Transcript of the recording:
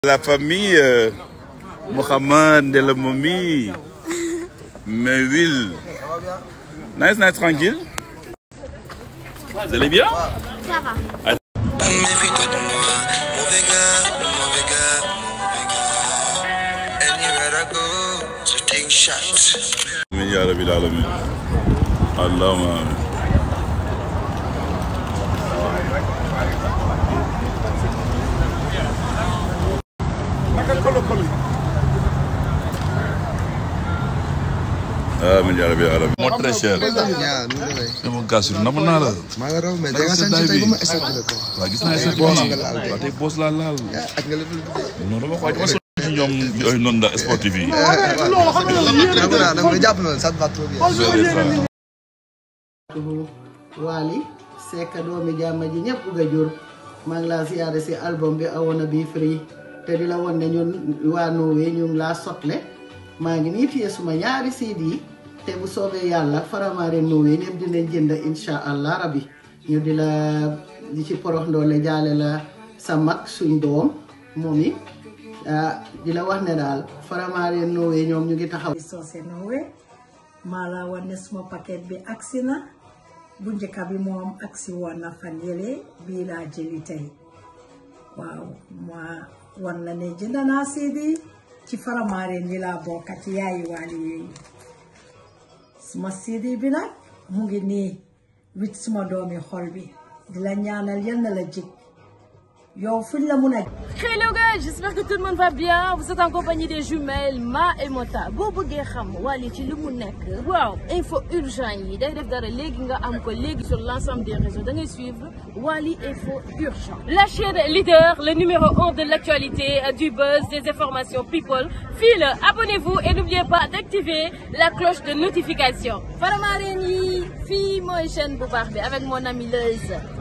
La famille euh, Mohamed de la momie. Mais Will. Nice, nice, tranquille. Vous allez bien Ça va. Méfie-toi de moi, mauvais gars, mauvais gars, mauvais gars. Anywhere I go, je take shots. Amin ya rabbil alamin. Allahumma amin. Amin ya rabbil alamin. Moo très cher. ñaa nu nga lay. Dama gaasur nam naa la. maa nga raw mais da nga sant tey ba ma estat la ko. waaw gis naa sa boos nga laal waaw tey boos laa laal. ak nga lépp lu non dama ko dama sonn ci ñoom yooyu noonu la sportif yi. dama naa dama jàpp na ça va trop bien. Wally Seck doomi jàmm ji ñëpp bugg a jur maa ngi laa siyaare si album bi awoon bi free te di la won ne ñun waa Norway ñu ngi laa sotle maa ngi nii téye suma ñaari CD te bu soobee yàlla Faramaren Norway ñëpp dinañ jënd insha allah rabbi ñu di la di ci porox ndoole jaale la sa mag suñ doom moom it ah di la wax ne daal Faramaren Norway ñoom ñu ngi taxaw soose Norway maa la wan ne suma paquet bi agsi na bu njëkka bi moom agsi woon na fan yële bii laa jëli tey waaw ma wan la ne jënd naa CD ci Faramaren yi laa bokka ci yaayi waali yooyu suma CD bi nag mu ngi nii wit suma doomi xol bi di la ñaanal yal na la jig yow fuñ la mun a Hello guys, j'espère que tout le monde va bien. Vous êtes en compagnie des jumelles Ma et Mota. boo bëggee xam Wally ci li mu nekk waaw info urgent yi day def dara léegi nga am ko léegi sur l'ensemble des réseaux da ngay suivre Wally info urgent. La chaîne leader, le numéro 1 de l'actualité, euh, du buzz, des informations people. Fii la abonnez-vous et n'oubliez pas d'activer la cloche de notification. Faramaren yi fii mooy chaîne bu baax bi avec mon ami Leuz.